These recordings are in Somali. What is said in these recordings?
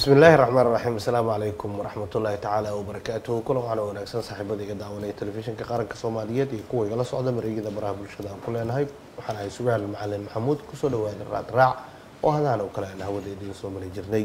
bismi illaahi raxmaan raxiim asalaamu calaykum waraxmatullaahi tacaala wabarakaatuhu kulan waxaana wanaagsan saaxiibada iga daawanaya telefishinka qaranka soomaaliyeed iyo kuwa igala socda mareegyada baraha bulshada aan ku leenahay waxaan ahay sugaal macalin maxamuud kusoo dhawaada raad raac oo hadaan oo kale aan hawada idiin soo mari jirnay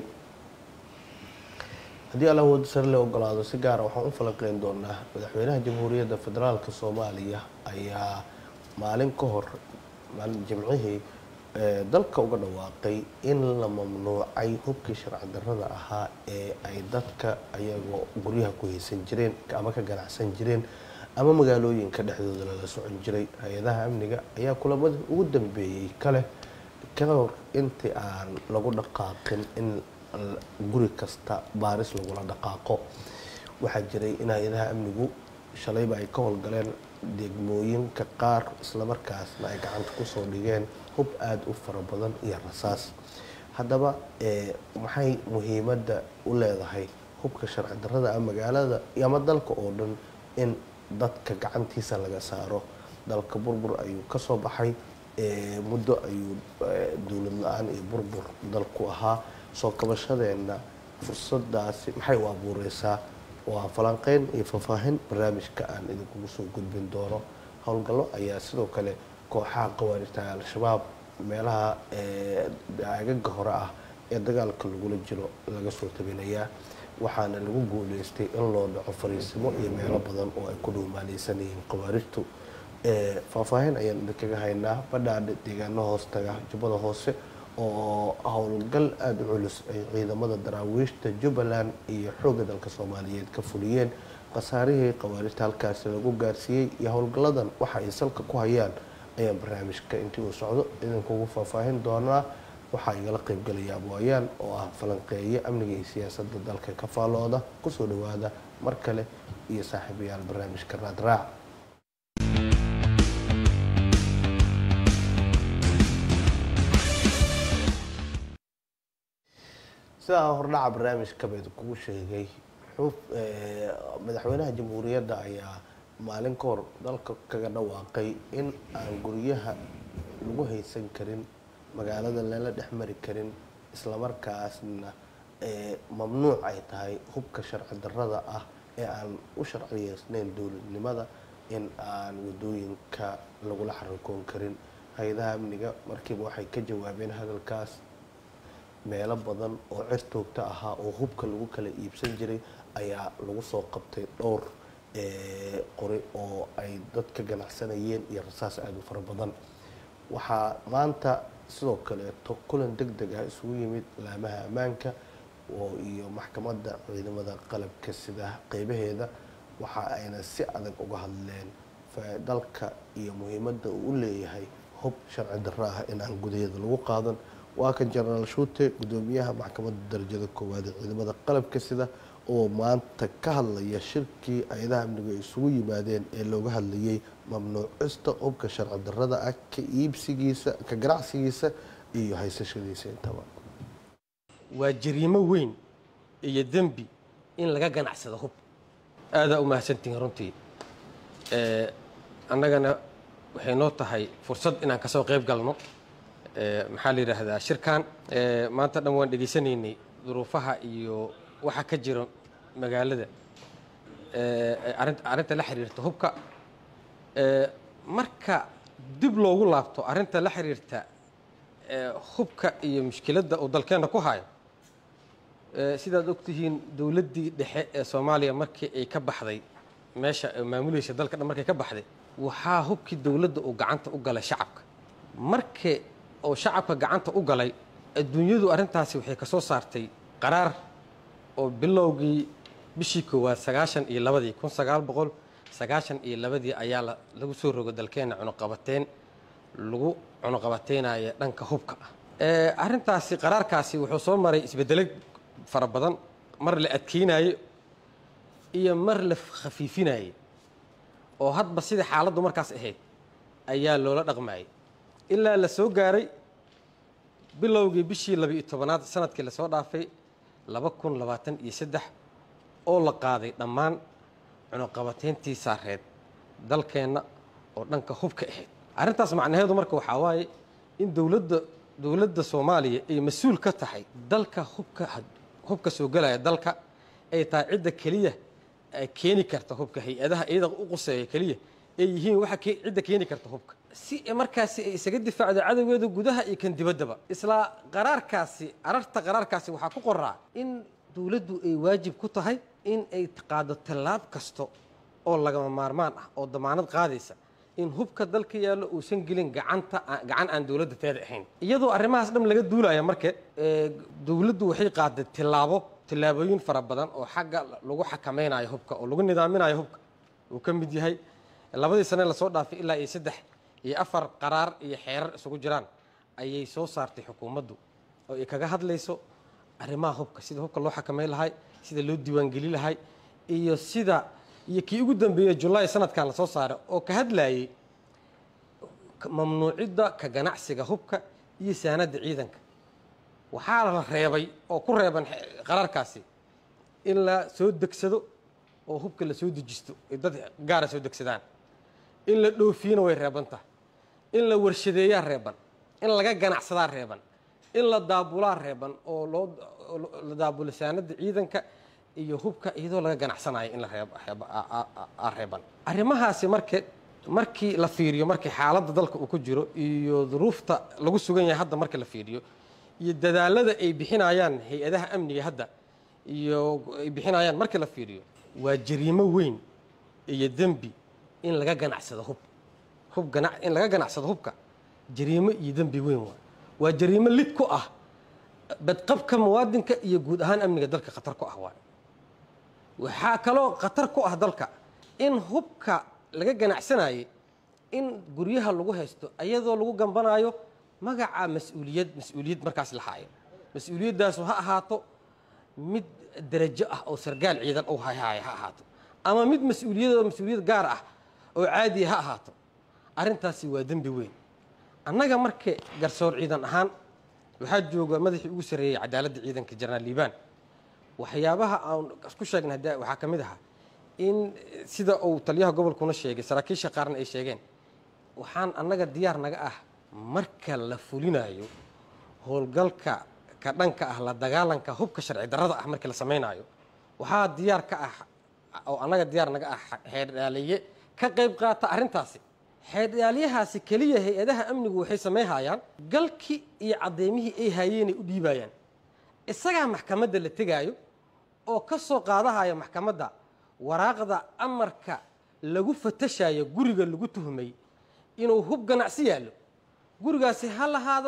haddii alla wada sare le ogolaado si gaara waxaan u falanqeyn doonaa madaxweynaha jamhuuriyadda federaalk soomaaliya ayaa maalin ka hor maalin jimcihii dalka uga dhawaaqay in la mamnuucay hubkii sharci darrada ahaa ee ay dadka ayagoo guryaha ku haysan jireen ama ka ganacsan jireen ama magaalooyinka dhexdooda lala socon jiray hay-adaha amniga ayaa kulamada ugu dambeeyey kale ka hor intii aan lagu dhaqaaqin in guri kasta baaris lagula dhaqaaqo waxaa jiray in hay-adaha amnigu shalayba ay ka howlgaleen degmooyinka qaar islamarkaasna ay gacanta kusoo dhigeen hub aada u fara badan iyo rasaas haddaba maxay muhiimadda u leedahay hubka sharci darrada ah magaalada ama dalka oo dhan in dadka gacantiisa laga saaro dalka burbur ayuu kasoo baxay muddo ayuu dowlad la-aan iyo burbur dalku ahaa soo kabashadeenna fursadaasi maxay u abuureysaa waa falanqeyn iyo faahfaahin barnaamijka aan idinkugu soo gudbin doono howlgallo ayaa sidoo kale kooxaha qawaarita al-shabaab meelaha agaga hore ah ee dagaalka lagula jiro laga soo tabinayaa waxaana lagu guuleystay in loo dhaco fariisimo iyo meelo badan oo ay ku dhuumaaleysan yihiin qawaarijtu faahfaahin ayaan idinkaga haynaa badhaadhe deegaano hoostaga jubbada hoose oo howlgal aada u culus ay ciidamada daraawiishta jubbaland iyo xoogga dalka soomaaliyeed ka fuliyeen khasaarihii khawaarijta halkaasi lagu gaarsiiyey iyo howlgalladan waxa ay salka ku hayaan ayaan barnaamijka intii uu socdo idinkugu faahfaahin doonaa waxaa igala qeybgelaya abwaayaan oo ah falanqeeye amniga iyo siyaasadda dalka ka faallooda kusoo dhawaada mar kale iyo saaxiibayaal barnaamijka raadraac sidaa hordhaca barnaamijkaba idinkugu sheegay madaxweynaha jamhuuriyadda ayaa maalin ka hor dalka kaga dhawaaqay in aan guryaha lagu haysan karin magaalada lala dhex mari karin islamarkaasna mamnuuc ay tahay hubka sharci darrada ah ee aan u sharciyeysnayn dowladnimada in aan wadooyinka lagula xarikoon karin hay-adaha amniga markiiba waxay ka jawaabeen hadalkaas meelo badan oo cir toogta ahaa oo hubka lagu kala iibsan jiray ayaa lagu soo qabtay dhowr qori oo ay dad ka ganacsanayeen iyo rasaas aada u fara badan waxaa maanta sidoo kaleeto kulan deg deg ah isugu yimid laamaha ammaanka oo iyo maxkamadda ciidamada qalabka sida qeybaheeda waxa ayna si adag uga hadleen dalka iyo muhiimadda uu u leeyahay hub sharci darro ah in aan gudaheeda lagu qaadan waa kan jenaraal shuute gudoomiyaha maxkamadda darajada koowaad ee ciidamada qalabka sida oo maanta ka hadlaya shirkii hay-adaha amnigu ay isugu yimaadeen ee looga hadlayay mamnuucista hubka sharci darrada ah ka iibsigiisa ka ganacsigiisa iyo haysashadiisa intaba waa jariimo weyn iyo dembi in laga ganacsado hub aadaa u mahadsantihiin runtii annagana waxay noo tahay fursad inaan kasoo qayb galno maxaa la yidhaahdaa shirkan maanta dhan waan dhegaysanaynay duruufaha iyo waxa ka jira magaalada arrinta la xiriirta hubka marka dib loogu laabto arrinta la xiriirta hubka iyo mushkiladda uu dalkeenna ku hayo sidaad ogtihiin dowladdii dhexe ee soomaaliya markii ay ka baxday meesha maamulaysa dalka dhan markay ka baxday waxaa hubkii dowladda uu gacanta u galay shacabka markii oo shacabka gacanta u galay adduunyadu arrintaasi waxay ka soo saartay qaraar oo bilowgii bishii koowaad sagaashan iyo labadii kun sagaal boqol sagaashan iyo labadii ayaa lagu soo rogo dalkeenna cunuqabateyn lagu cunuqabateynaya dhanka hubka ah arrintaasi qaraarkaasi wuxuu soo maray isbeddelo fara badan mar la adkeynayo iyo mar la khafiifinayay oo hadba sidai xaaladdu markaas ahayd ayaa loola dhaqmayay ilaa la soo gaaray bilowgii bishii labiiyo tobanaad sanadkii lasoo dhaafay laba kun labaatan iyo saddex oo la qaaday dhammaan cunuqabateyntii saareed dalkeenna oo dhanka hubka ahayd arrintaas macnaheedu marka waxaa waaye in dowladda dowladda soomaaliya ay mas-uul ka tahay dalka hubka hubka soo gelaya dalka ay tahay cidda keliya keeni karta hubka hay-adaha iyada u quseeya keliya ay yihiin waxa cidda keeni karta hubka si markaasi ay isaga difaacdo cadowgeeda gudaha iyo kan dibaddaba isla qaraarkaasi ararta qaraarkaasi waxaa ku qoraa in dowladdu ay waajib ku tahay in ay qaado tallaab kasta oo lagama maarmaan ah oo damaanad qaadaysa in hubka dalka yaallo uusan gelin gacanta gacan aan dowladda teeda ahayn iyadoo arrimahaas dham laga duulaya marke dowladdu waxay qaaday tillaabo tillaabooyin fara badan oo xagga lagu xakamaynayo hubka oo lagu nidaaminayo hubka uu ka mid yahay labadii sane lasoo dhaafay ilaa iyo saddex iyo afar qaraar iyo xeerar isugu jiraan ayay soo saartay xukuumaddu oo ay kaga hadlayso arrimaha hubka sida hubka loo xakamayn lahay sida loo diiwaangeli lahay iyo sida iyo kii ugu dambeeyey julaay sanadkan lasoo saaray oo ka hadlayay mamnuucidda ka ganacsiga hubka iyo saanadda ciidanka waxaa la reebay oo ku reeban qaraarkaasi in la soo degsado oo hubka la soo dejisto ay dad gaara soo degsadaan in la dhoofiyana way reeban tahay in la warshadeeyaa reeban in laga ganacsadaa reeban in la daabulaa reeban oo loo la daabulo saanadda ciidanka iyo hubka iyadoo laga ganacsanayo in la reeban arrimahaasi marke markii la fiiriyo markii xaaladda dalka uu ku jiro iyo duruufta lagu sugan yahay hadda marka la fiiriyo iyo dadaalada ay bixinayaan hay-adaha amniga hadda iyo ay bixinayaan marka la fiiriyo waa jariimo weyn iyo dembi in laga ganacsado hub hub gana in laga ganacsado hubka jariimo iyo dembi weyn waa waa jariimo lid ku ah badqabka muwaadinka iyo guud ahaan amniga dalka khatar ku ah waay waxaa kaloo khatar ku ah dalka in hubka laga ganacsanayay in guryaha lagu haysto ayadoo lagu gambanayo magaca mas-uuliyad mas-uuliyad markaas la haayo mas-uuliyadaasu ha ahaato mid derajo ah oo sargaal ciidan u hahaaya ha ahaato ama mid mas-uuliyadoo mas-uuliyad gaar ah oo caadiya ha ahaato arrintaasi waa dembi weyn annaga marka garsoor ciidan ahaan waxaa jooga madaxii ugu sarreeyey cadaaladda ciidanka jenaraal liibaan waxyaabaha aan isku sheegnay hadda waxaa ka mid ahaa in sida uu taliyaha gobolkuna sheegay saraakiisha qaarna ay sheegeen waxaan annaga diyaar naga ah marka la fulinayo howlgalka ka dhanka ah la dagaalanka hubka sharci darrada ah markii la samaynayo waxaa diyaar ka ah oo annaga diyaar naga ah xeerdhaaliye ka qayb qaata arrintaasi xeerdhaalyahaasi keliya hay-adaha amnigu waxay samayhayaan galkii iyo caddeymihii ay haayeenay u dhiibayaan isagaa maxkamadda la tegaayo oo ka soo qaadahaya maxkamadda waraaqda amarka lagu fatashayo guriga lagu tuhmay inuu hub ganacsi yaallo gurigaasi ha lahaado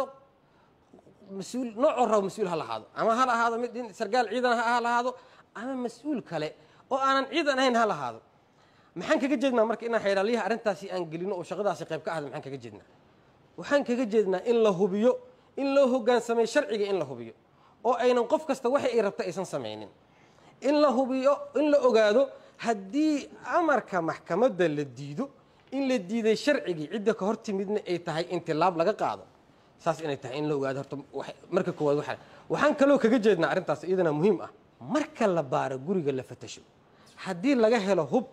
mas-uul noocoo rabo mas-uul ha lahaado ama ha lahaado mid sargaal ciidan ha lahaado ama mas-uul kale oo aanan ciidan ahayn ha lahaado maxaan kaga jeednaa marka inaan xeeraalyaha arrintaasi aan gelino oo shaqadaasi qayb ka ahda maxaan kaga jeednaa waxaan kaga jeednaa in la hubiyo in loo hogaansamay sharciga in la hubiyo oo aynan qof kasta waxa ay rabta aysan samaynin in la hubiyo in la ogaado haddii amarka maxkamadda la diido in la diiday sharcigii cidda ka hor timidna ay tahay in tilaab laga qaado saas inay tahay in la ogaado horta marka koowaad waxa waxaan kaloo kaga jeednaa arrintaas iyadana muhiim ah marka la baaro guriga la fatasho haddii laga helo hub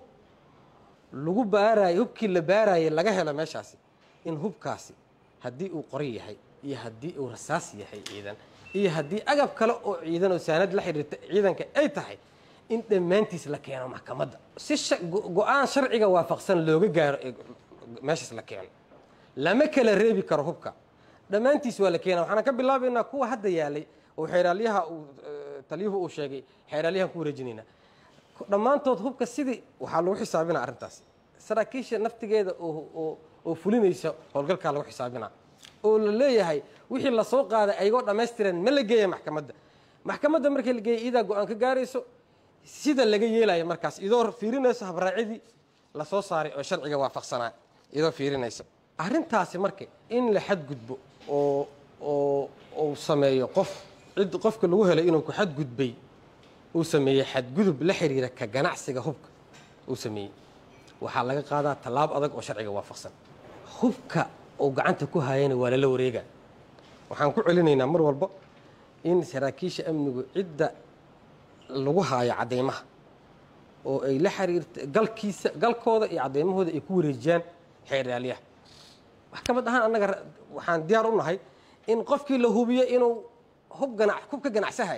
lagu baarayo hubkii la baarayay laga helo meeshaasi in hubkaasi haddii uu qori yahay iyo haddii uu rasaas yahay ciidan iyo haddii agab kale oo ciidan oo saanad la xiriirta ciidanka ay tahay in dhammaantiis la keeno maxkamadda si go-aan sharciga waafaqsan looga gaaro meeshaas la keeno lama kala reebi karo hubka dhammaantiis waa la keena waxaan ka bilaabaynaa kuwa hadda yaalay oo xeeraalyaha uu taliyuhu uu sheegay xeeraalyahan ku wareejinaynaa dhammaantood hubka sidii waxaa lagu xisaabinaa arrintaas saraakiisha naftigeeda oo oo fulinaysa howlgalkaa lagu xisaabinaa oo la leeyahay wixii lasoo qaaday ayagoo dhammaystiran ma la geeya maxkamadda maxkamadda markii la geeya iyadaa go-aan ka gaarayso sida laga yeelayo markaas iyadoo fiirinayso habraacidii lasoo saaray oo sharciga waafaqsanaa iyadoo fiirinayso arrintaasi marka in la xadgudbo oo oo uu sameeyo qof cid qofka lagu helay inuu ku xadgudbay uu sameeyey xadgudub la xiriira ka ganacsiga hubka uu sameeyey waxaa laga qaadaa tallaab adag oo sharciga waafaqsan hubka uu gacanta ku haayana waa lala wareegaa waxaan ku celinaynaa mar walba in saraakiisha amnigu cidda lagu haayo caddaymaha oo ay la xiriirta galkiisa galkooda iyo caddaymahooda ay ku wareejiyaan xeerdhaalyaha maxkamad ahaan annaga waxaan diyaar u nahay in qofkii la hubiyo inuu hub ganac hub ka ganacsahaya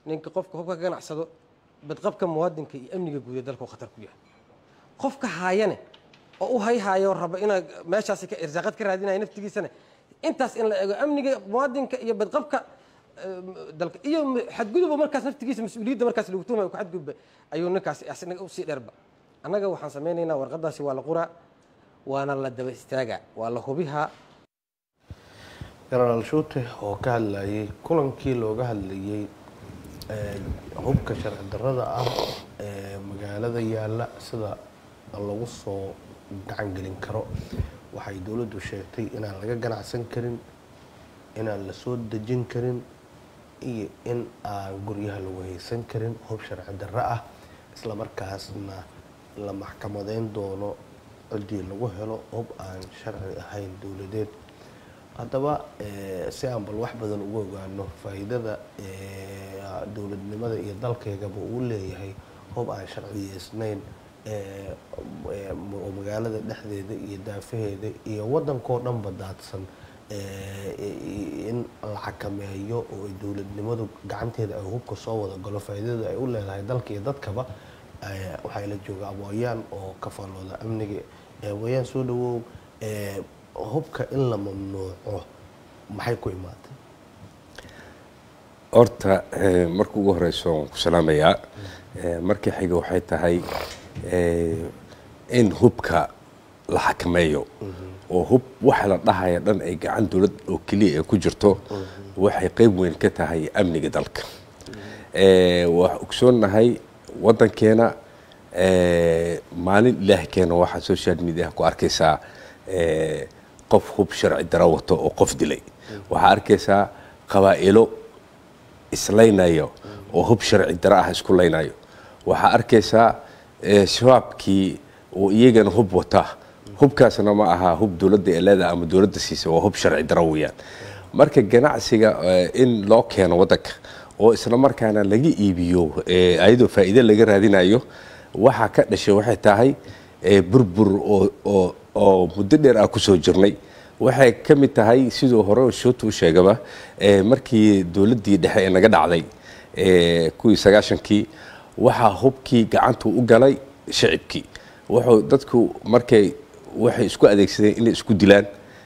ninka qofka hubka ka ganacsado badqabka muwaadinka iyo amniga guud ee dalka uu khatar ku yahay qofka haayane oo u hayhaayo raba inaa meeshaasi ka irsaaqad ka raadinaya naftigiisana intaas in la eego amniga muwaadinka iyo badqabka eh, dalka iyo m- xadgudubba markaas naftigiisa mas-uuliyadda markaas lagu tuhmaya ku xadgudba ayuu ninkaas asnaga usii dheerba annaga waxaan samaynaynaa warqadaasi waa la quraa waana la daba istaagaa waa la hubihaa genaraal shuute oo ka hadlayay kulankii looga hadlayay ee, hubka sharci darrada ah ee magaalada yaalla sida lagu soo gacan gelin karo waxay dowladdu sheegtay inaan laga ganacsan karin inaan la soo dejin karin iyo in aan guryaha lagu haysan karin hub sharci darro ah isla markaasna la maxkamadeyn doono ciddii lagu helo hub aan sharci ahayn dowladeed haddaba eh, si aan bal wax badan ugu ogaano faa'iidada eh, dowladnimada iyo dalkaygaba uu leeyahay hub aan sharciyeysnayn eh, eh, oo magaalada dhexdeeda iyo daafaheeda iyo waddankoo dhanba daadsan eh, i- in la xakameeyo oo ay dowladnimadu gacanteeda ay hubka soo wada galo faa'iidada ay u leedahay dalka iyo dadkaba eh, waxaa la jooga abooyaan oo ka faallooda amniga Eh, wayaan soo dhawow eh, hubka in la mamnuuco maxay ku imaatay horta eh, marka ugu horeyso waan ku salaamayaa Eh, markii xiga waxay tahay eh, in hubka la xakameeyo oo hub waxa la dhahaya dhan ay gacan dowlad oo keliya ay ku jirto waxay qeyb weyn ka tahay amniga dalka Eh, waa ogsoonnahay waddankeena eh, maalin ilaah keena waxaa social media ku arkaysaa eh, qof hub sharci daro wato oo qof dilay waxaa arkaysaa qabaa'ilo islaynayo oo hub sharci daro ah isku laynayo waxaa arkaysaa eh, shabaabkii oo iyagana hub wata hubkaasna ma aha hub dowladda ee leedahay ama dowladda siisa waa hub sharci daro weeyaan marka ganacsiga eh, in loo keeno waddanka oo isla markaana laga iibiyo eh, ayadoo faa'iido laga raadinayo waxaa ka dhashay waxay tahay eh, burbur oo oo oo muddo dheer ah kusoo jirnay waxay ka mid tahay siduu hore shootu u sheegaba eh, markii dowladdii dhexe ee naga dhacday eh, kuwii sagaashankii waxaa hubkii gacantu u galay shacibkii wuxuu dadku markay waxay isku adeegsadeen inay isku dilaan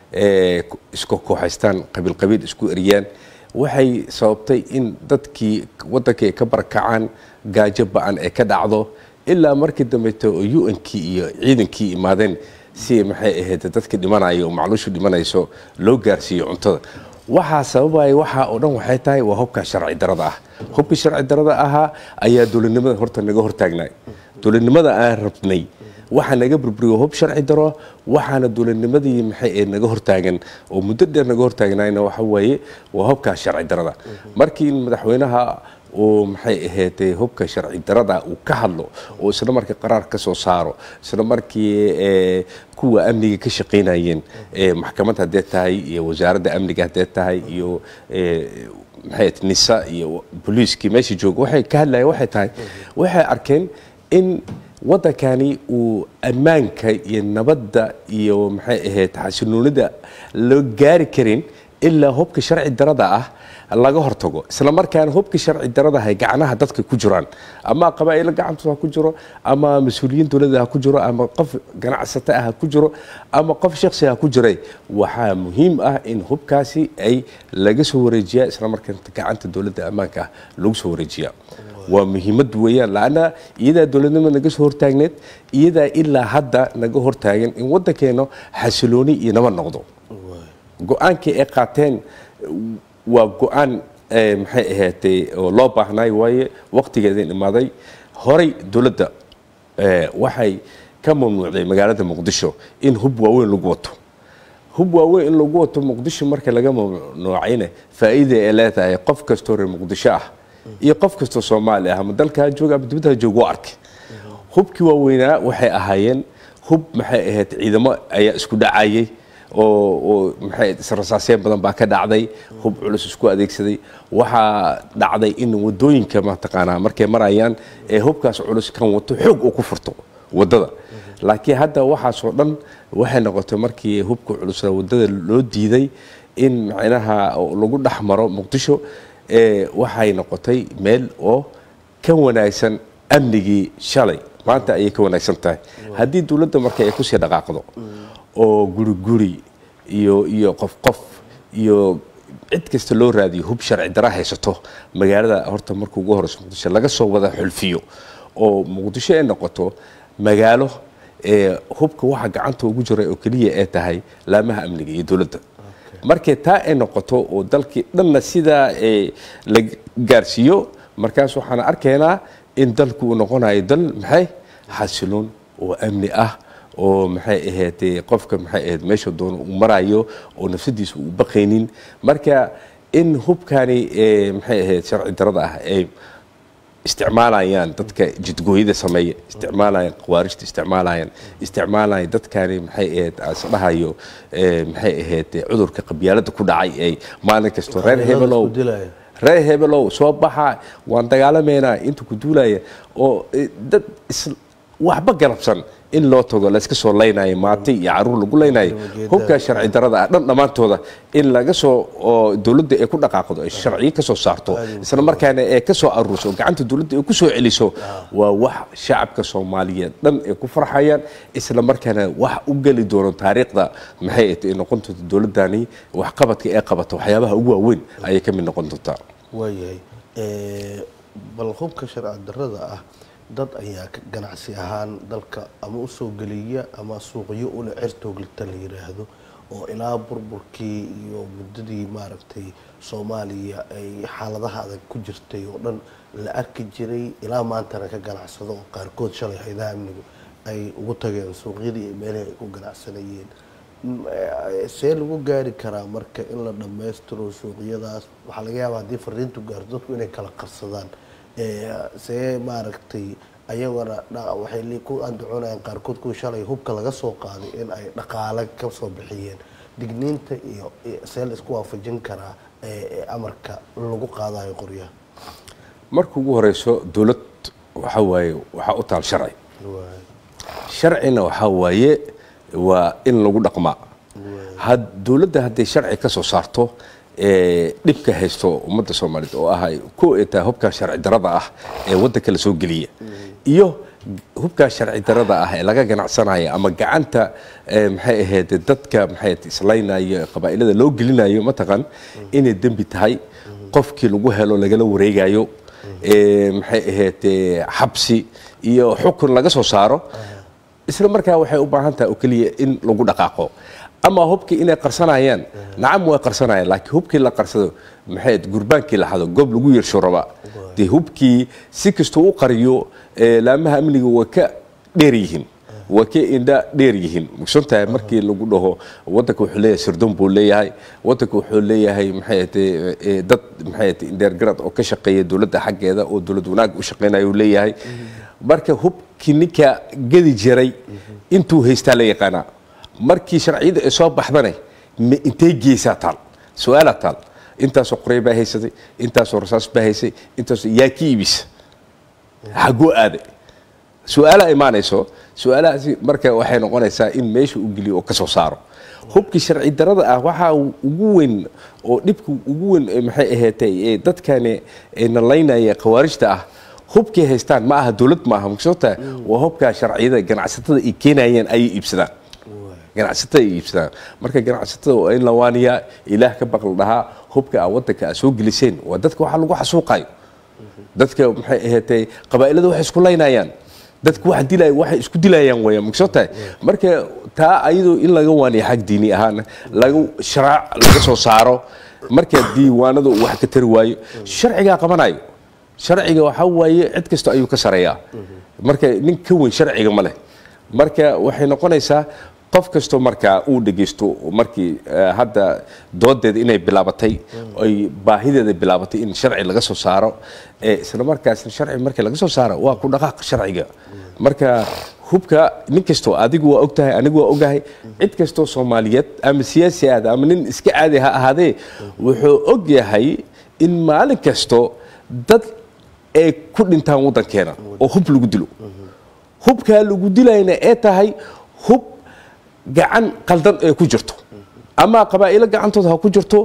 eh, isku kooxaystaan qabiil qabiil isku eriyaan waxay sababtay in dadkii waddankii ay ka barakacaan gaajo ba-an ay ka dhacdo ilaa markii dambeeto oo u-nkii iyo ciidankii imaadeen si maxay ahayd dadka dhimanayo oo macluushu dhimanayso loo gaarsiiyo cuntada waxaa sababaya waxaa oo dhan waxay tahay waa hubka sharci darada ah hubka sharci darada ahaa ayaa dowladnimada horta naga hortaagnay dowladnimada aan rabnay waxaa naga burburiyo hub sharci daro waxaana dowladnimadii maxay ee naga hortaagan oo muddo dheer naga hortaagnayna waxa weeye waa hubka sharci darada markii in madaxweynaha uu maxay ahayd hubka sharci darada uu ka hadlo oo isla markii qaraar ka soo saaro isla markii ee, kuwa amniga ka shaqaynayeen ee, maxkamad haddee tahay iyo wasaaradda amniga haddee tahay iyo ee, maxay ahayd nisa iyo booliiskii meesha jooga waxay ka hadlayeen waxay tahay waxay arkeen in waddankani uu ammaanka iyo nabadda iyo maxay ahayd xasiloonida loo gaari karin ilaa hubka sharci darada ah laga hortago isla markaana hubka sharci darada ay gacnaha dadka ku jiraan ama qabaa'ilo gacantooda ha ku jiro ama mas-uuliyiin dowladda ha ku jiro ama qof ganacsata ah ha ku jiro ama qof shaksi ha ku jiray waxaa muhiim ah in hubkaasi ay laga soo wareejiyaa isla markaana gacanta dowladda ammaanka ah lagu soo wareejiyaa waa muhiimad weeyaan laanna iyadaa dowladnimada naga soo hortaagneed iyadaa ilaa hadda naga hortaagan in waddankeena xasilooni iyo nabad noqdo go-aankii ay qaateen waa go-aan eh, maxay ahaatay oo loo baahnay waaye waqtigeedin imaaday horay dowladda eh, waxay ka mamnuucday magaalada muqdisho in hub waaweyn lagu wato hub waaweyn in lagu wato muqdisho marka laga mamnuucayna faa'iida ay leedahay qof kastoo reer muqdisho ah iyo qof kastoo soomaali ah ama dalka ha jooga ama dibadda ha jooga u arkay hubkii waaweynaa waxay ahaayeen hub maxay ahayd ciidamo ayaa isku dhacayay oo oo maxay israsaaseen badan baa ka dhacday hub culus isku adeegsaday waxaa dhacday in wadooyinka mataqaanaa markay marayaan ee hubkaas culus kan wato xoog uu ku furto wadada laakiin hadda waxaasoo dhan waxay noqotay markii hubka culus wadada loo diiday in macnaha lagu dhex maro muqdisho ee, waxay noqotay meel oo ka wanaagsan amnigii shalay maanta ayay ka wanaagsan tahay haddii dowladda marka ay kusii dhaqaaqdo oo guri guri iyo iyo qof qof iyo cid kasta loo raadiyo hub sharci dara haysato magaalada horta marka ugu horeyso muqdisho laga soo wada xulfiyo oo muqdisho ay noqoto magaalo ee hubka waxa gacanta ugu jira oo keliya ay tahay laamaha amniga iyo dowladda markay taa ay noqoto oo dalkii dhanna sidaa ee la gaarsiiyo markaas waxaan arkaynaa in dalku uu noqonayo dal maxay xasiloon oo amni ah oo maxay ahayd qofka maxay ahayd meesha doono uu marayo oo nafsadiisa uu baqaynin marka in hubkani ee maxay ahayd sharci darada ah ay isticmaalayaan dadka jidgooyada sameeya isticmaalayaan khawaarijta isticmaalayaan isticmaalayaan dadkani maxay ahayd asdhahayo ee maxay ahayd cudurka qabyaalada ku dhacay ay maalin kasto reer hebelow Isku dilaya. reer hebelow soo baxa waan dagaalameynaa inta ku duulaya oo eh, dad is waxba galabsan in loo tago layska soo laynayo maati iyo caruur lagu laynayo Ujeedada. hubkaa sharci darada ah dhan dhammaantooda in laga soo oo dowladda ay ku dhaqaaqdo ay sharciyo ka soo saarto isla markaana ay ka soo aruurso oo gacanta dowladda ay ku soo celiso waa wax shacabka soomaaliyeed dhan ay ku farxayaan isla markaana wax u geli doono taariikhda maxay ay noqon doonto dowladdani waxqabadka ay qabato waxyaabaha ugu waaweyn ayay ka mid noqon doontaa waayahay Eh, bal hubka sharci darada ah dad ayaa ka- ganacsi ahaan dalka ama usoo geliya ama suuqyo ule cirtooglita la yiraahdo oo ilaa burburkii iyo muddadii maaragtay soomaaliya ay xaaladaha adag ku jirtay oo dhan la arki jiray ilaa maantana ka ganacsado oo qaarkood shalay haydaha amnigu ay ugu tageen suuqyadii iyo meelihii ay ku ganacsanayeen M- eh, see lagu gaari karaa marka in la dhammaystiro suuqyadaas waxaa laga yaabaa haddii fariintu gaarto dadku inay kala qarsadaan Eh, see maaragtay ayagana dha- waxay li- ku andacoonayaan qaarkood kuwa shalay hubka laga soo qaaday in ay dhaqaale ka soo bixiyeen digniinta iyo iyo see la isku waafajin karaa eh, eh, amarka lagu qaadayo qoryaha marka ugu horeyso dowlad waxa waaye waxaa u taal sharci sharcina waxaa waaye waa in lagu dhaqmaa had dowladda hadday sharci ka soo saarto ee dhibka haysto ummadda soomaaliyeed oo ah ku etaa hubkaa sharci darada ah ee waddanka la soo geliya iyo hubkaa sharci darada ah ee laga ganacsanaya ama gacanta ee maxay ahayd dadka maxay ahayd islaynayo qabaa'ilada loo gelinayo mataqan inay dembi tahay qofkii lagu helo lagala wareegayo ee maxay ahayd ee, xabsi iyo xukun laga soo saaro isla markaa waxay u baahan tahay oo keliya in lagu dhaqaaqo ama hubkii inay qarsanayaan nacam way qarsanayaan laakiin hubkii la qarsado maxay ahayd, gurbaankii la xado goob lagu yeersho raba dee hubkii si kastuu u qariyo ee, laamaha amniga way ka dheer yihiin waa ka indha dheer yihiin mugsan tahay markii lagu dhaho wadanka wuxuu leeyahay sirdoon buu leeyahay wadanka wuxuu leeyahay maxay ahayd, ee, dad maxay ahayd, indheergarad oo ka shaqeeya dowladda xaggeeda oo dowlad wanaag u shaqeynaya uu leeyahay marka hubkii ninka gedi jiray intuu haystaa la yaqaanaa markii sharciyada ay soo baxdane ma intay geysaa taal su-aalaa taal intaasoo qoray baa haysatay intaasoo rasaas baa haysay intaasoo yaa ki iibisa xaguu aaday su-aalaha imaanayso su-aalahaasi marka waxay noqonaysaa in meesha uu geliyo oo ka soo saaro hubkii sharci darada ah waxaa ugu weyn oo dhibka ugu weyn ee maxay ahaatay ee dadkani ee nalaynaya khawaarijta ah hubkay haystaan ma aha dowlad ma aha magsota waa hubkaa sharciyada ganacsatada ay keenayeen ayay iibsadaan ganacsatada ay iibsadaan marka ganacsatada waa in la waaniyaa ilaah ka baqla dhahaa hubka aa wadanka aa soo geliseen waa dadka waxaa lagu xasuuqayo dadka maxay ahaatay qabaa'ilada waxay isku laynayaan dadku wax dilay waxay isku dilayaan weeyaan magsoo tahay marka taa ayadoo in laga waaniyo xag diini ahaan laga sharaac laga soo saaro marka diiwaanada uu wax ka tari waayo sharcigaa qabanayo sharciga waxaa waaye cid kasta ayuu ka sareeyaa marka nin ka weyn sharciga ma leh marka waxay noqonaysaa qof kastoo markaa uu dhegeysto markii eh, hadda doodeeda inay bilaabatay ay baahideeda bilaabatay in sharci laga soo saaro ee isla markaasna sharci markii laga soo saaro waa ku dhaqaaq sharciga marka hubka nin kastoo adigu waa ogtahay anigu waa ogahay cid kastoo soomaaliyeed ama siyaasi aada ama nin iska caadi ha ahaadee wuxuu og yahay in maalin kasto dad ay ku dhintaan waddankeena oo hub lagu dilo hubkaa lagu dilayna ee tahay hub gacan qaldan ee ku jirto ama qabaa'ilo gacantooda ha ku jirto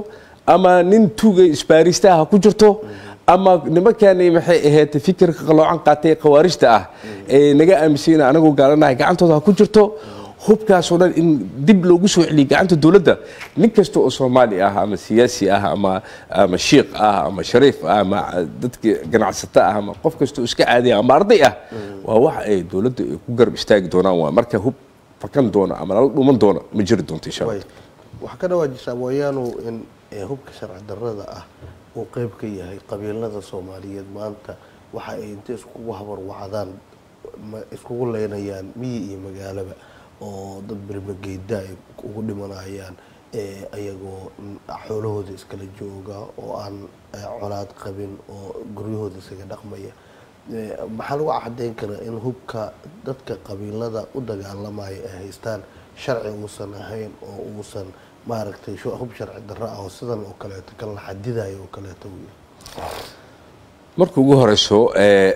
ama nin tuuga isbaarista ah ha ku jirto ama nimankan maxay ahayd fikirka qaloocan qaatay khawaarijta ah ee naga aaminsan anagu gaalanahay gacantooda ha ku jirto hubkaasoo dhan in dib loogu soo celiyo gacanta dowladda nin kasta oo soomaali ah ama siyaasi ah ama ama shiikh ah ama shariif ah ama dadka ganacsato ah ama qof kasta oo iska caadiya ama arday ah waa wax ay dowladda ay ku garab istaagi doonaan waa marka hub fakan doona ama lala dhuman doona ma jiri doonto insha allah waxaa ka dhawaajisaa mooyaanu in ee, hubka sharci darrada ah uu qeyb ka yahay qabiilada soomaaliyeed maanta waxa ay inta iskugu habarwacdaan ma iskugu leynayaan miyi iyo magaalaba oo dad bermageyda ay ugu dhimanayaan ee, ayagoo mm, xoolahooda iskala jooga oo aan eh, colaad qabin oo guryahooda isaga dhaqmaya Ee, maxaa lagu cadeyn karaa in hubka dadka qabiilada u dagaalamaya ay haystaan sharci uusan ahayn oo uusan maaragtay shu- hub sharci darro ah oo sidan oo kaleeto kan la xadidayo oo kaleeto uu yahay marka ugu horeyso ee,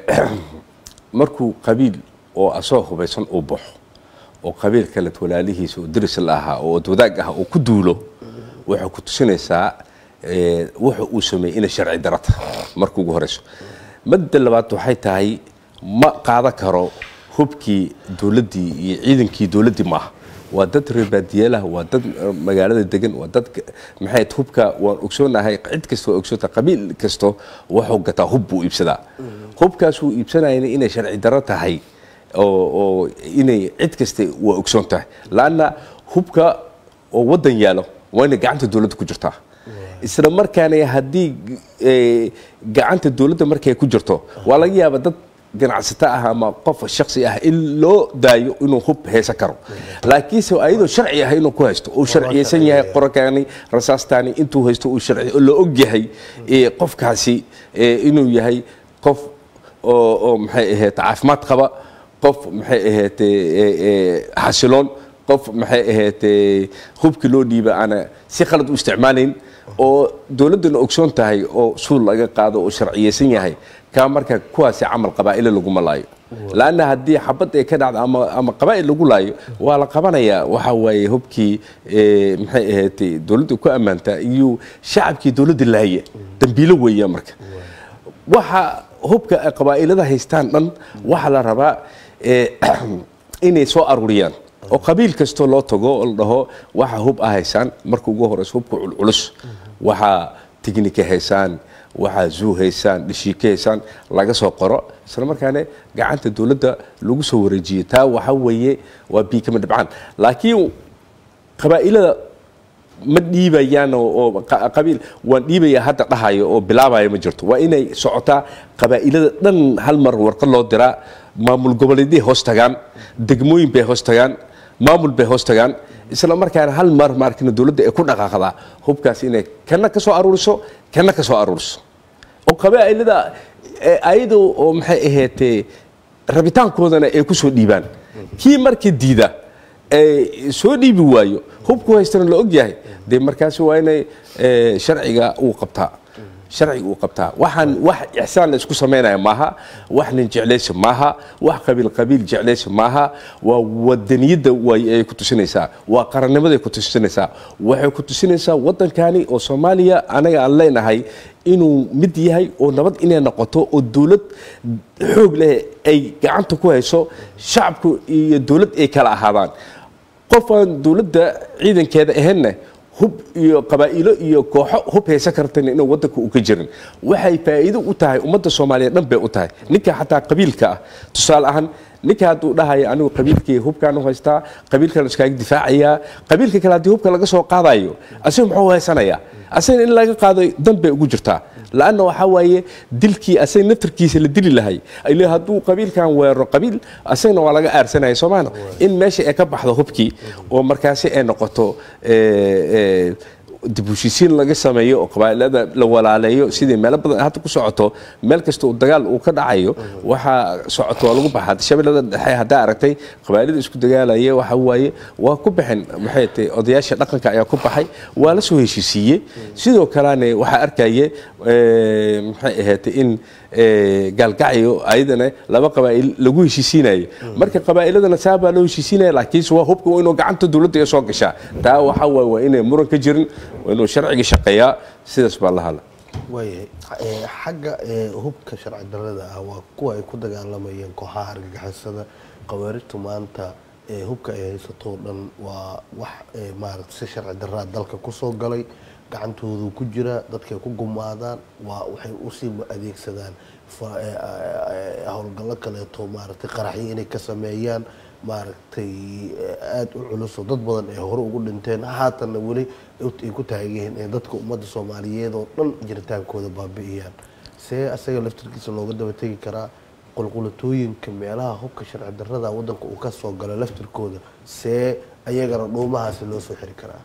markuu qabiil oo asoo hubaysan uu baxo oo qabiil kale walaalihiisa oo deris la ahaa oo wadaag ah uu ku duulo waxay ku tusinaysaa ee, wuxa uu sameeyey inay sharci daro tahay marka ugu horeyso madda labaad waxay tahay ma qaadan karo hubkii dowladdii iyo ciidankii dowladdii maaha waa dad reebaadiyeelah waa dad eh, magaalada degan waa dad ka- maxay ahayd hubka waan ogsoonahay cid kasta waa ogsoonta qabiil kasto wuxuu gataa hub buu iibsadaa hubkaas uu iibsanayana inay sharci darro tahay oo oo inay cid kasta waa ogsoon tahay laanna hubka oo waddan yaalo waa inay gacanta dowladda ku jirtaa isla markaana haddii eh, gacanta dowladda markay ku jirto waa laga yaaba dad ganacsato ah ama qof shaksi ah in loo daayo inuu hub haysan karo laakiinse ayadoo sharci ah inuu ku haysto uu sharciyeysan yahay qorakaani rasaastaani intuu haysto uu sharci la og yahay eh, qofkaasi eh, inuu yahay qof oo oo maxay ahayd caafimaad qaba qof maxay ahayd xasiloon qof maxay ahayd hubkii loo dhiiba aana si khalad u isticmaalayn oo dowladdana ogsoon tahay oo suul laga qaado oo sharciyeysan yahay kaa marka kuwaasi camal qabaa'ile laguma laayo laanna haddii xabad ay ka dhacdo ama ama qabaa'il lagu laayo waa la qabanayaa waxa waaye hubkii eh, maxay ahayd dowladda ku ammaantaa iyo shacabkii dowladda laaya dambiilo weeya marka waxa hubka ay qabaa'ilada haystaan dhan waxaa la rabaa eh, inay soo aruuriyaan oo qabiil kastoo loo tago oo la dhaho waxa hub ah haysaan marka ugu horeyso hubka culculus waxaa tignika haysaan waxaa zuu haysaan dhishiike haysaan laga soo qoro isla markaana gacanta dowladda lagu soo wareejiyo taa waxa weeye waa biikama dhibcaan laakiin qabaa'ilada ma dhiibayaan oo oo qa- qabiil waan dhiibaya hadda dhahayo oo bilaabaya ma jirto waa inay socotaa qabaa'ilada dhan hal mar warqad loo diraa maamul goboleedyay hoos tagaan degmooyin bay hoos tagaan maamul bay hoos tagaan isla markaana hal mar maarkina dowladda ay ku dhaqaaqdaa hubkaas inay kana ka soo aruuriso kana ka soo aruuriso oo qabaa'ilada eh, ayada oo maxay ahaydee rabitaankoodana ay ku soo dhiibaan kii marka diida ee soo dhiibi waayo hubku haystana la og yahay dee markaasi waa inay eh, sharciga uu qabtaa sharciga uu qabtaa waxaan wax ixsaan la isku samaynaya maaha wax nin jeclaysi maaha wax qabiil qabiil jeclaysi maaha waa wadaniyadda way ay ku tusinaysaa waa qarannimaday ku tusinaysaa waxay ku tusinaysaa waddankani oo soomaaliya anaga aan leenahay inuu mid yahay oo nabad inay noqoto oo dowlad xoog leh ay gacanta ku hayso shacabku iyo dowlad ay kala ahaadaan qof aan dowladda ciidankeeda ahaynna hub iyo qabaa'ilo iyo kooxo hub haysan kartan inuu waddanka u ka jirin waxay faa'iido u tahay ummadda soomaaliyeed dhan bay u tahay ninka xataa qabiilka ah tusaale ahaan ninka hadduu dhahayo anigu qabiilkii hubkaan u haystaa qabiilkan iskaaga difaacayaa qabiilka kale haddii hubka laga soo qaadayo asiga muxuu haysanayaa asaga in laga qaado dan bay ugu jirtaa laanna waxaa waaye dilkii asaga naftarkiisa la dili lahay ile hadduu qabiilkan weeraro qabiil asagana waa laga aarsanaya soomaana in meesha ay ka baxdo hubkii oo markaasi ay noqoto eh, eh, dib u heshiisiin laga sameeyo oo qabaa'ilada la walaaleeyo sidii meelo badan hadda ku socoto meel kasta uu dagaal uu ka dhacayo waxaa socoto waa lagu baxaa shabeellada dhexe haddaa aragtay qabaa'ilada isku dagaalaya waxa waaye waa ku baxeen maxay tahay odayaasha dhaqanka ayaa ku baxay waa la soo heshiisiiyey sidoo kalena waxaa arkaye eh, maxay ahaatay in eh, gaalgacyo ayadana laba qabaa'il lagu heshiisiinayo marka qabaa'iladana saa baa loo heshiisinaya laakiinse waa hubka waa inuu gacanta dowladda ay soo gashaa taa waxaa waaye waa inay muran ka jirin waa inuu sharciga shaqeeyaa sidaas baa la hadla waayahay Eh, xagga eh, hubka sharci darrada ah waa kuwa ay ku dagaalamayeen kooxaha argagixisada khawaarijtu maanta eh, hubka ay haysato oo dhan waa wax eh, maaragta si sharci darraa dalka kusoo galay gacantoodu ku jira dadkay ku gumaadaan waa waxay usii adeegsadaan fa- eh, eh, howlgallo kaleeto maaragtay qaraxyo inay ka sameeyaan maaragtay eh, aada u culus oo dad badan ay hore ugu dhinteen haatanna weli ay ku taagan yihiin in dadka ummadda soomaaliyeed oo dhan jiritaankooda baabi'iyaan see asaga laftirkiisa looga daba tegi karaa qulqulatooyinka meelaha hubka sharci darrada waddanka uu ka soo galo laftirkooda see ayagana dhuumahaasi loo soo xiri karaa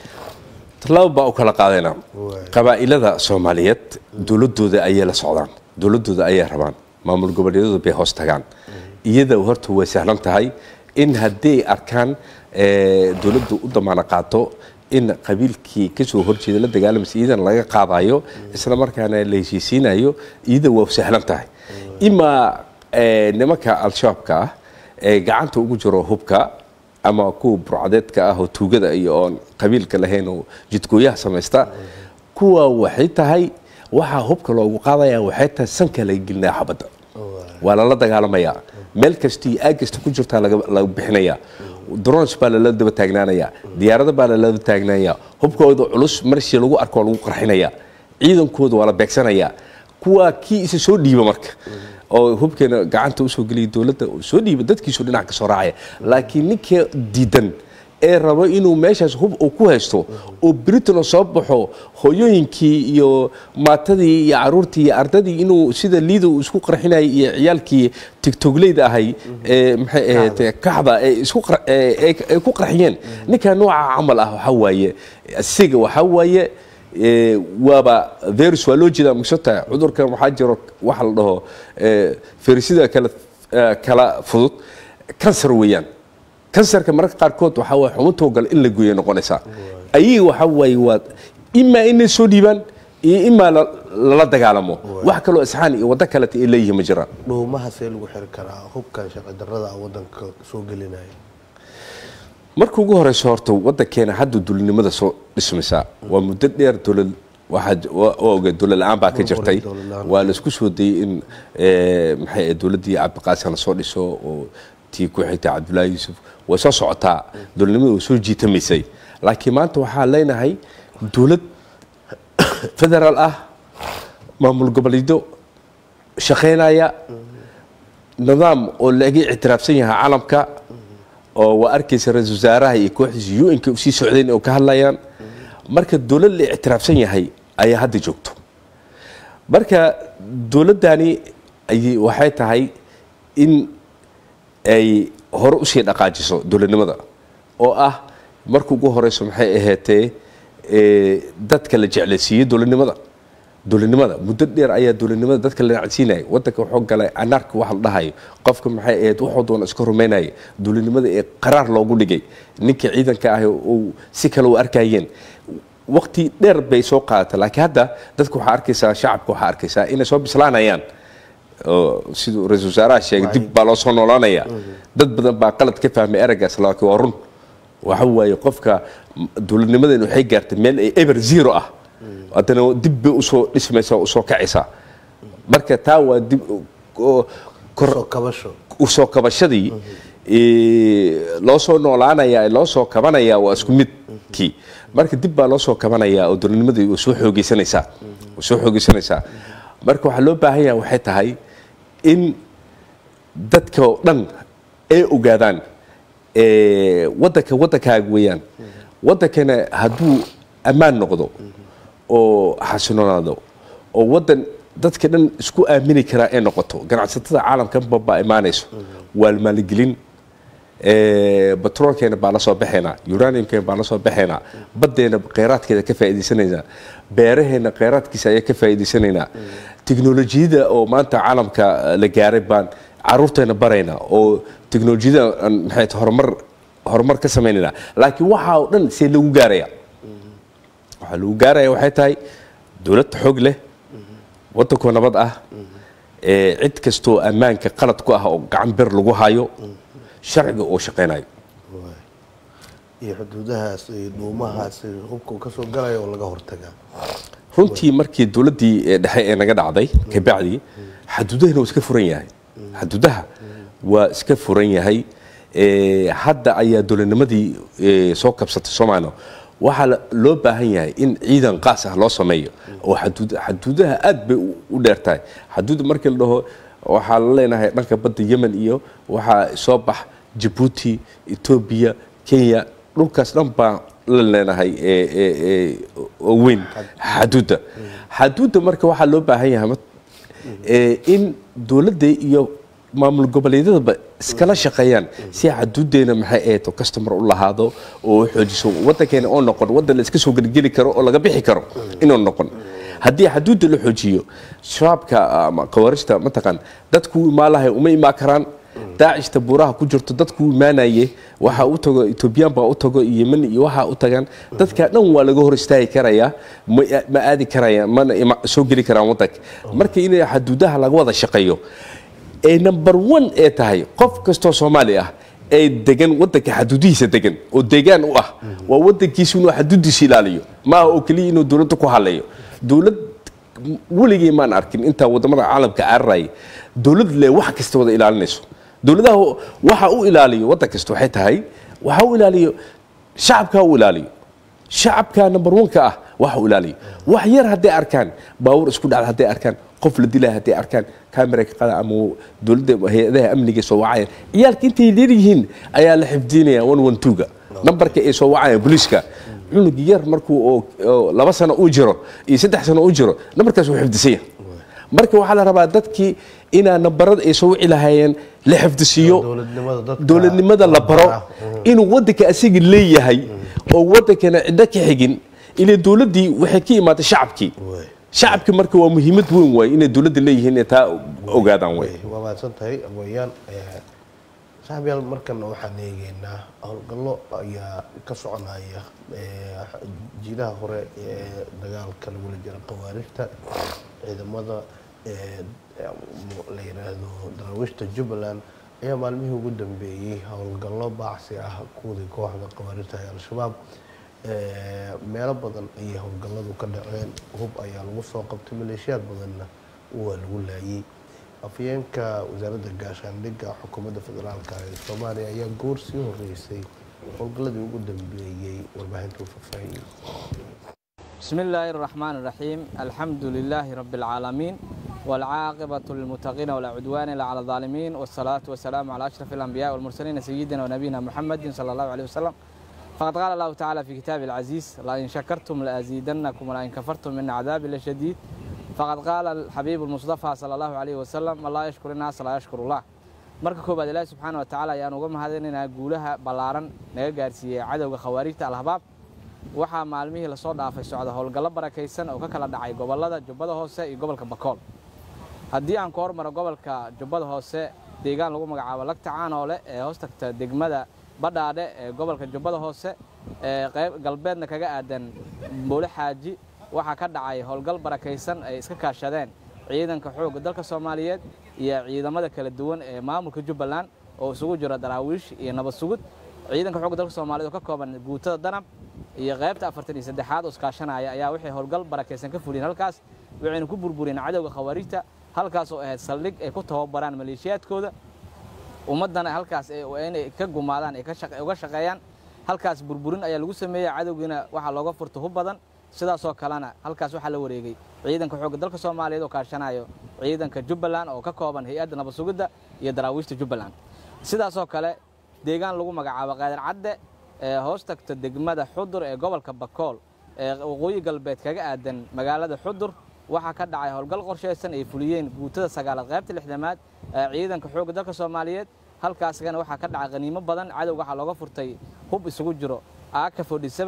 tallaabo baa u kala qaadayna Waay. qabaa'ilada soomaaliyeed dowladooda ayay la socdaan dowladooda ayay rabaan maamul goboleedyadu bay hoos tagaan iyada horta way sahlan tahay in haddii ay arkaan eh, dowladdu u damaano qaato in qabiilkii kasoo horjeeda la dagaalamaysa iyadana laga qaadayo isla markaana la heshiisiinayo iyada waa sahlan tahay imaa eh, nimanka al-shabaabka ah ee gacanta ugu jiro hubka ama kuwa burcadeedka ah oo tuugada iyo oon qabiilka lahayn oo jidgooyaha samaysta kuwa waxay tahay waxaa hubka loogu qaadaya waxay tahay sanka laga gelinaya xabadda waa lala dagaalamayaa meel kasta iyo aag kasta ku jirtaa laga laga bixinayaa drons baa lala daba taagnaanaya diyaarado baa lala daba taagnaanaya hubkooda culus marshii lagu arko waa lagu qarxinaya ciidankooda waa la beegsanayaa kuwa kii isa soo dhiiba marka oo hubkeena gacanta usoo geliya dowladda oo soo dhiiba dadkiisu dhinac ka soo raacaya laakiin ninka diidan ee rabo inuu meeshaas hub uu ku haysto oo britain soo baxo hooyooyinkii iyo maatadii iyo caruurtii iyo ardadii inuu sida liida uu isku qarxinayay iyo ciyaalkii tigtogleyda ahay ee maxay ahayd kaxda ee isku qar- ee ee- ay ku qarxiyeen ninka nooca camal ah waxaa waaye asiga waxaa waaye ee, waaba virus waa loo jeedaa magsota cudurkan waxaa jiro waxa la dhaho ee, firisida kala ee, kala fudud kansar weeyaan kansarka mararka qaarkood waxaa waye xubintoo gale in la gooya noqonaysaa ayaga waxaa waaye waa imaa inay soo dhiibaan iyo imaa la- lala dagaalamo wax kaloo isxaan iyo waddo kaleta ay leeyihiin ma jiraan dhuumaha see lagu xiri karaa hubkan sharci darrada ah waddanka soo gelinaya marka ugu horeyso horta wadankeena hadda dulinimada soo dhismaysaa waa muddo dheer dowlad waxaa waa ogeed dowlad la-aan baa ka jirtay dowlad la'aan. waa la isku soo dayey in eh, maxay ahayd dowladdii cabdiqaasim la soo dhiso oo tii ku xigtay cabdullaahi yuusuf way soo socotaa dowladnimada way soo jiitamaysay laakiin maanta waxaa leenahay dowlad federaal ah maamul goboleedyo shaqaynaya nidaam oo laga ictiraafsan yahay caalamka oo waa arkaysa ra-iisul wasaaraha iyo kooxdiisa un-ka usii socdeen oo ka hadlayaan marka dowlad la ictiraafsan yahay ayaa hadda joogto marka dowladdani ay waxay tahay in ay hore usii dhaqaajiso dowladnimada oo ah marka ugu horeyso maxay ahaatee ee, dadka la jeclaysiiyey dowladnimada dowladnimada muddo dheer ayaa dowladnimada dadka la nacsiinaya wadanka wuxuu galay anaarka waxa la dhahayo qofka maxay ahayd wuxuu doona iska rumaynaya dowladnimada ee qaraar loogu dhigay ninka ciidanka ah uu si kale u arkayeen waqti dheer bay soo qaadatay laakiin hadda dadka waxaa arkaysaa shacabka waxaa arkaysaa inay soo bislaanayaan oo siduu ra-iisul wasaaraha sheegay dib baa loo soo noolaanaya dad badan baa qalad ka fahmay eragaas laakiin waa run waxa waaye qofka dowladnimadan waxay gaartay meel ay eber zero ah haddana dib bay usoo dhismaysaa usoo kacaysaa marka taa waa dib oo kor soo kabasho usoo kabashadii ee, loo soo noolaanaya loo soo kabanaya waa isku midkii marka dib baa loo soo kabanaya oo dowladnimadii way soo xoogeysanaysaa way soo xoogeysanaysaa marka waxaa loo baahan yahay waxay tahay in dadka oo dhan ay ogaadaan ee, wadanka wadankaaga weeyaan wadankana hadduu ammaan noqdo oo xasiloonaado oo wadan dadka dhan isku aamini karaa ay noqoto ganacsatada caalamkanba baa imaanayso waa la maalgelin ee, batroolkeena baa la soo baxaynaa uraniumkeena baa la soo baxaynaa baddeena kheyraadkeeda ka faa'iidaysanaynaa beeraheena kheyraadkiisa ayaa ka faa'iidaysanaynaa tiknolojiyada oo maanta caalamka la gaaray baan caruurteena baraynaa oo tiknolojiyada aan maxay tahay horumar horumar ka sameynaynaa laakiin waxaa oo dhan see lagu gaaraya waxaa lagu gaaraya waxay tahay dowlad xoog leh wadankoo nabad ah ee, cid kastoo ammaanka qalad ku ah oo gacan bir lagu hayo sharciga oo shaqaynayo waay. iyo xuduudahaas iyo dhuumahaas iyo hubka uu kasoo galaya oo laga hortagaa runtii markii dowladdii ee dhexe ee naga dhacday kabacdi xaduudahana waa iska furan yahay xaduudaha waa iska furan yahay Ee, hadda ayaa dowladnimadii ee, soo kabsatay soomaaliya waxaa la- loo baahan yahay in ciidan qaas ah loo sameeyo oo xaduud xaduudaha aad bay u- u dheer tahay xaduud markii la dhaho waxaa la leenahay dhanka badda yemen iyo waxaa soo bax jabuuti etoobiya kenya dhulkaas dhan baa la leenahay ee- ee- ee, oo weyn xaduudda xaduudda marka waxaa loo baahan yahay mat- ee, in dowladda iyo maamul goboleedyadaba iskala shaqeeyaan si xaduudeena maxay ahayd oo customer u lahaado oo u xoojiso wadankeena oo noqon wadan la iska soo gelgeli karo oo laga bixi karo inuu noqon haddii xaduudda la xoojiyo shabaabka ama khawaarista mataqaan dadku u imaalahay uma imaan karaan daacishta buuraha ku jirto dadku u imaanaye waxa u tago etoobiyaan baa u tago yemen iyo waxa u tagaan dadka dhan waa laga hor istaagi karayaa ma ma aadi karayaan mana ima- soo geli karaan wadanka marka in xaduudaha laga wada shaqeeyo ee number one ee tahay qof kastoo soomaali ah ee degan wadanka xaduudihiisa degan oo deegaan u ah waa wadankiisu inuu xaduudiisa ilaaliyo maaha oo keliya inuu dowladda ku haleeyo dowlad weligii maan arkin intaa wadamada caalamka cararaya dowlad le wax kasta wada ilaalinayso dowladaha waxa u ilaaliyo wadan kasta waxay tahay waxa u ilaaliyo shacabka u ilaaliyo shacabka number one-ka ah waxa u ilaaliyo wax yar hadday arkaan baawur isku dhacda hadday arkaan qof la dilaya hadday arkaan kamera ka qada ama dowladda hay-adaha amniga soo wacayaan ciyaalka intay leeyihiin ayaa la xifdinaya one one two-ga nambarka ay soo wacayaan booliiska cunug yar markuu oo oo laba sano uu jiro iyo saddex sano uu jiro nambarkaas wuu xifdisan yahay marka waxaa la rabaa dadkii inaa nambarada ay soo wici lahaayeen la xifdisiiyo dowladnimada dadka dowladnimada la baro ah, inuu wadanka asiga leeyahay oo wadankana ciddo ka xigin ilaa dowladdii waxay ka imaatay shacabkii waay. shacabki marka waa muhiimad weyn waay inay dowladda leeyihiin inay taa ogaadaan way waa mahadsan tahay abooyaan saaxiibyaal markana waxaan eegeynaa howlgallo ayaa ka soconaya ee, jiidaha hore ee dagaalka lagula jira khawaarijta ciidamada ee, la yidhaahdo daraawiishta jubbaland ayaa maalmihii ugu dambeeyey howlgallo baacsi ah kuwii kooxda khawaarijta ee al-shabaab ee, meelo badan ayay howlgalladu ka dhaceen hub ayaa lagu soo qabtay maleeshiyaad badanna waa lagu laayay afyeenka wasaaradda gaashaandhigga xukuumadda federaalka ee soomaaliya ayaa goor sii horeysay howlgalladii ugu dambeeyey warbaahinta u faahfaahiyey بسم الله الرحمن الرحيم الحمد لله رب العالمين والعاقبة للمتقين ولا عدوان إلا على الظالمين والصلاة والسلام على أشرف الأنبياء والمرسلين سيدنا ونبينا محمد صلى الله عليه وسلم فقد قال الله تعالى في كتابه العزيز لئن شكرتم لأزيدنكم ولئن كفرتم من عذاب لشديد فقد قال الحبيب المصطفى صلى الله عليه وسلم الله يشكر الناس لا يشكر الله marka koobaad ilaahi subxaana wa tacaala ayaan uga mahadinaynaa guulaha ballaaran naga gaarsiiyey cadowga khawaarijta alhabaab waxaa maalmihii lasoo dhaafay socda howlgallo barakaysan oo ka kala dhacay gobollada jubbada hoose iyo gobolka bakool haddii aan ku hormaro gobolka jubbada hoose deegaan lagu magacaabo lagta caanoole ee hoos tagta degmada badhaadhe ee gobolka jubbada hoose ee qayb galbeedna kaga aadan boole xaaji waxaa ka dhacay howlgal barakaysan ay iska kaashadeen ciidanka xoogga dalka soomaaliyeed iyo ciidamada kala duwan ee maamulka jubbaland oo isugu jira daraawiish iyo nabad sugud ciidanka xoogga dalka soomaaliyeed oo ka kooban guutada danab iyo qaybta afartan iyo saddexaad oo iskaashanaya ayaa waxay howlgal barakaysan ka fuliyeen halkaas waxayna ku burburiyeen cadowga khawaarijta halkaas oo ahayd saldhig ay ku tababaraan maleeshiyaadkooda ummaddana halkaas inay ka gumaadaan ay uga shaqeeyaan halkaas burburin ayaa lagu sameeyey cadowgiina waxaa looga furta hub badan sidaasoo kalena halkaas waxaa la wareegay ciidanka xoogga dalka soomaaliyeed oo kaashanayo ciidanka jubbaland oo ka kooban hay-adda nabad sugidda iyo daraawiishta jubbaland sidaasoo kale deegaan lagu magacaabo qaadir cadde ee hoos tagta degmada xudur ee gobolka bakool ee waqooyi galbeed kaga aadan magaalada xudur waxaa ka dhacay howlgal qorshaysan ay fuliyeen guutada sagaalaad qaybta lixdamaad ee ciidanka xoogga dalka soomaaliyeed halkaasgana waxaa ka dhacay qaniimo badan cadowga waxaa looga furtay hub isugu jiro aaka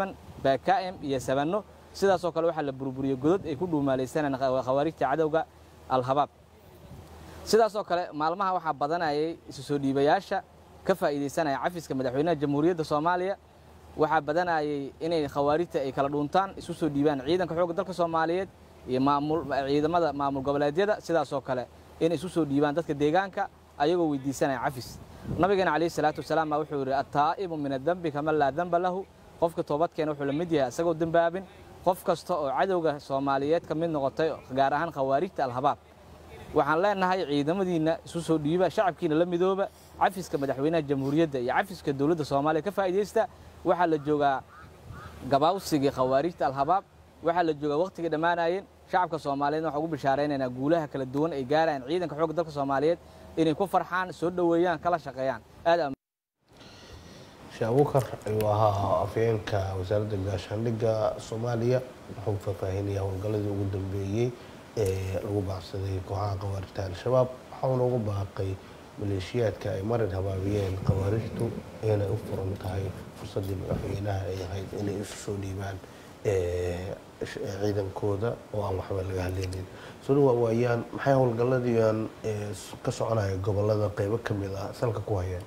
bkm iyo sabanno sidaasoo kale waxaa la burburiyey godod ay ku dhuumaalaysaneen khawaarijta cadowga al-habaab sidaasoo kale maalmaha waxaa badanayay isu soo dhiibayaasha ka faa'iidaysanaya cafiska madaxweynaha jamhuuriyadda soomaaliya waxaa badanayay inay khawaarijta ay kala dhuuntaan isu soo dhiibaan ciidanka xoogga dalka soomaaliyeed iyo ciidamada maamul goboleedyada sidaasoo kale inay isu soo dhiibaan dadka deegaanka ayagoo weydiisanaya cafis nabigeena calayhi salaatu wasalaam baa wuxuu yidhi attaa'ibu min adembi kaman laa demba lahu qofka toobadkeena wuxuu la mid yahay isagoo dembaabin qof kasta oo cadowga soomaaliyeed ka mid noqotay gaar ahaan khawaarijta alhabaab waxaan leenahay ciidamadiinna isu soo dhiiba shacabkiina la midooba cafiska madaxweynaha jamhuuriyadda iyo cafiska dowladda soomaaliya ka faa'iidaysta waxaa la joogaa gabaawsigii khawaarijta alhabaab waxaa la joogaa wakhtigii dhammaanayeen shacabka soomaaliyeed waxaan ugu bishaaraynaynaa guulaha kala duwan ay gaarayaan ciidanka xoogga dalka soomaaliyeed inay ku farxaan soo dhoweeyaan kala shaqeeyaan aad sheekh abukar ayuu ahaa afhayeenka wasaaradda gaashaandhigga soomaaliya wuxuu faahfaahinayaa howlgalladii ugu dambeeyey ee lagu baacsaday kooxaha khawaarijta al-shabaab waxauna ugu baaqay maleeshiyaadka ay marin habaabiyeen khawaarijtu inay u furan tahay fursaddii madaxweynaha ay ahayd inay isu soo dhiibaan ciidankooda oo aan waxba laga hadlaynin soo waayaan maxay howlgalladiian ka soconaya gobolada qeybo ka mid ah salka ku hayeen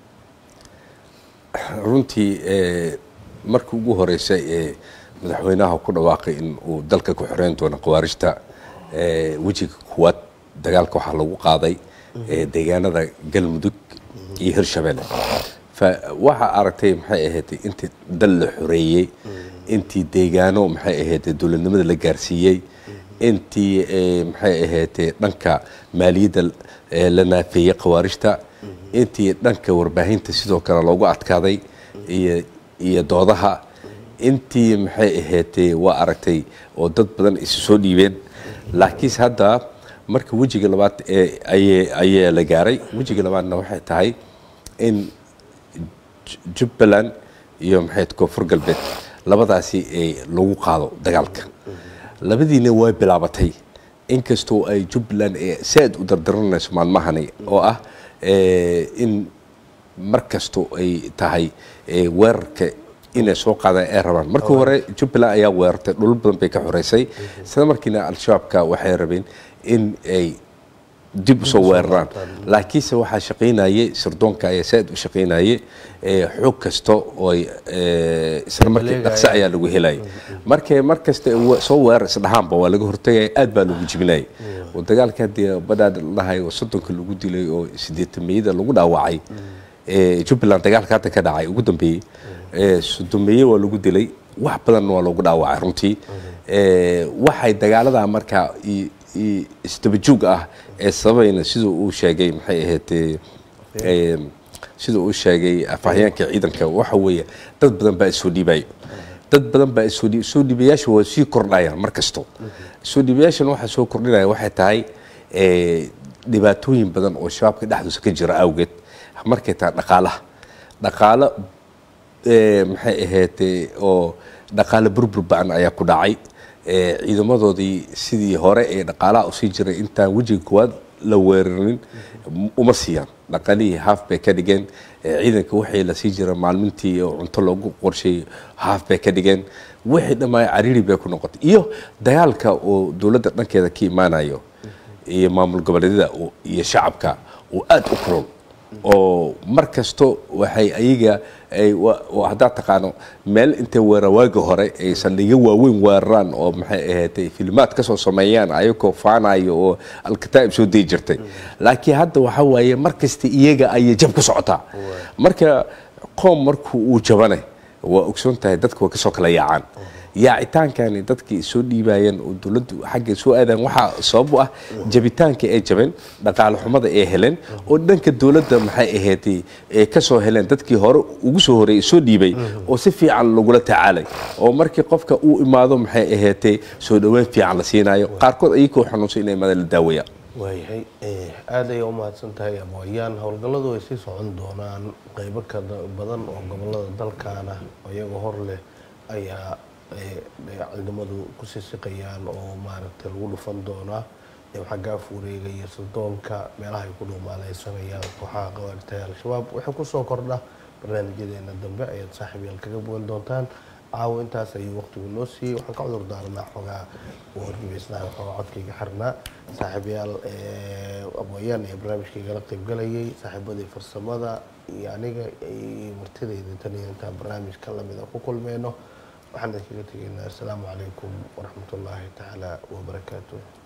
runtii markii ugu horeysay ee madaxweynaha ku dhawaaqay in uu dalka ku xoreyn doono khawaarijta wejiga kuwaad dagaalka waxaa lagu qaaday deegaanada galmudug iyo hirshabelle waxaa aragtay maxay ahayd intii dal la xoreeyey intii deegaano maxay ahayd dowladnimada la gaarsiiyey intii maxay ahayd dhanka maaliyadda la naafeeyey khawaarijta intii dhanka warbaahinta sidoo kale loogu adkaaday iyo doodaha intii maxay ahayd waa aragtay oo dad badan isu soo dhiibeen laakiinse hadda marka wejiga labaad ayaa la gaaray wejiga labaadna waxay tahay in jubbaland iyo maxay koonfur galbeed labadaasi lagu qaado dagaalka labadiina way bilaabatay inkastoo ay jubbaland si-aad u dardaranayso maalmahani oo ah in mar kastoo ay tahay weerarka inay soo qaadaan ay rabaan markii hore jubbaland ayaa weerartay dhul badan bay ka xoreysay isla markiina al-shabaabka waxay rabeen in ay dib usoo weeraraan laakiinse waxaa shaqaynayay sirdoonka ayaa saa-id u shaqaynayay xoog kasta oo isla markii dhaqso ayaa lagu helaya markay mar kasta soo weerar isdhahaanba waa laga hortagaya aad baa lagu jibinayay oo dagaalka haddii badhaadh lahay oo soddonka lagu dilay oo siddeetameyada lagu dhaawacay jubbaland dagaalka hadda ka dhacay ugu dambeeyey soddomeeye waa lagu dilay wax badanna waa loogu dhaawacay runtii waxay dagaaladaa markaa isdabajoog ah ee sababayna siduu uu sheegay maxay ahayd siduu uu sheegay afhayeenka ciidanka waxa weeye dad badan baa isoo dhiibayo dad badan baa isoo dhiib soo dhiibayaasha waa sii kordhayaan mar kasto soo dhiibayaashan waxaa soo kordhinaya waxay tahay dhibaatooyin badan oo shabaabka dhexdiisa ka jira awgeed markay tahay dhaqaalaha dhaqaalo maxay ahayd oo dhaqaale burbur ba-an ayaa ku dhacay ciidamadoodii sidii hore ee dhaqaalaha usii jiray intaan wejiga koowaad la weerarin uma siiyaan dhaqaalihii haaf bay ka dhigeen ciidanka waxay la sii jira maalmintii oo cunto loogu qorsheeyey haaf bay ka dhigeen wixii dhammaay cariiri bay ku noqotay iyo dagaalka oo dowladda dhankeeda ka imaanayo iyo maamul goboleedyada iyo shacabka oo aada u kulol oo mar kasto waxay ayaga haddaad taqaano meel intay weerar waagi hore ay saldhigyo waaweyn weeraraan oo maxay ahayd filimaad kasoo sameeyaan ayagoo faanayo oo alkataa'ib soo dayi jirtay laakiin hadda waxa waaye mar kasta iyaga ayay jab ku socotaa marka qoom markuu uu jabane waa ogsoon tahay dadka way kasoo kala yaacaan yaacitaankani dadkii soo dhiibayeen oo dowladdu xagga soo aadaan waxaa sabab u ah jabitaanka ay jabeen dhaqaale xumada ay heleen oo dhanka dowladda maxay ahayd ay ka soo heleen dadkii hore ugu soo horeeyay soo dhiibay oo si fiican lagula tacaalay oo markii qofka uu imaado maxay ahayd soo dhoweyn fiican la siinayo qaarkood ayagoo xanuunsan inay imaadaan la daawaya waayahay aada ayay u mahadsan tahay abooyaan howlgalladu ay sii socon doonaan qeybo ka badan oo gobolada dalkaana iyagoo hor leh ayaa ciidamadu ku sisiqayaan oo maaragtay lagu dhufan doonaa xaggaa fuureegaya sirdoonka meelaha ay ku dhuumaaleysanayaan kooxaha qawaaritaha al-shabaab waxay kusoo kordha barnaamijyadeena dambe ayaad saaxiib yaal kaga bogan doontaan caawo intaas ayuu waqtigu noo siiyey waxaan ka cudur daaranaa xoogaa wargibaysnaha xoogaa codkayga xirnaa saaxiibayaal abooyaan ee barnaamijkaygala qaybgalayay saaxiibadii farsamada iyo aniga iyo martidayda tan iyo intaan barnaamijka lamida ku kulmeyno waxaan idinkaga tegaynaa assalaamu calaykum waraxmat ullaahi tacaala wabarakaatuh